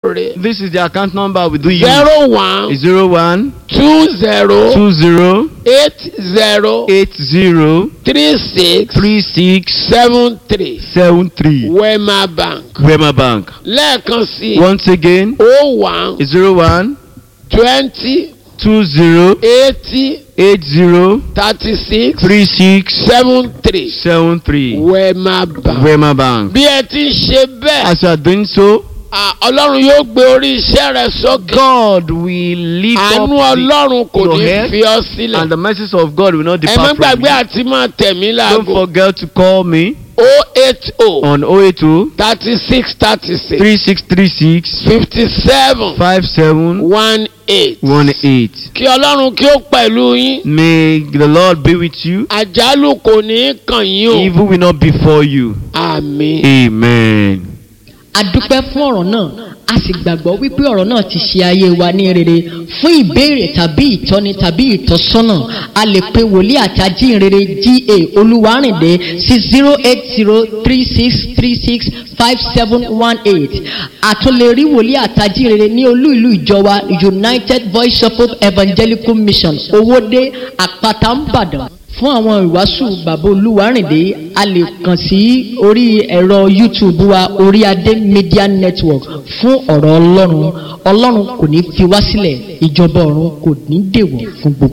rè This is the account number we do use. zero one Zero one two zero two zero eight zero eight zero three six three six seven three seven three. wema bank Wema Bank. lẹ́ẹ̀kan sí Once again, o one zero one twenty two zero eighty eight zero thirty six three six seven three seven three. wema bank. Wema Bank. bí ẹ ti ń ṣe bẹ́ẹ̀ As you are doing so, à, ọlọ́run yóò gbé orí iṣẹ́ rẹ sókè God will lift up àánú the, ọlọ́run kò your ní head fi ọ sílẹ̀ and the mercies of God will not ẹ má depart from gbàgbé you. àti máa tẹ̀mí Don't láago forget to call me o eight o on 082 thirty six thirty six 3636 fifty seven 5718. one eight kí ọlọ́run kí ó pẹ̀lú yín May the Lord be with you. àjálù kò ní í kàn yín o Evil will not befall you. àmín. Amen. a dúpẹ́ fún ọ̀rọ̀ náà a sì gbàgbọ́ wípé ọ̀rọ̀ náà ti ṣe ayé wa ní rere fún ìbéèrè tàbí ìtọ́ni tàbí ìtọ́sọ́nà a lè pe wòlíì àti ajínrere ga olúwarìndé sí zero eight zero three six three six five seven one eight àtúnlè rí wòlíì àti ajínrere ní olú ìlú ìjọba united voice of hope evangelical mission owóde àpáta ńbàdàn fún àwọn ìwàásù bàbá olúwarìndé a lè kàn sí orí ẹ̀rọ youtube wa orí adé media network fún ọ̀rọ̀ ọlọ́run ọlọ́run kò ní fi wá sílẹ̀ ìjọba ọ̀run kò ní dèwọ̀ fún gbogbo.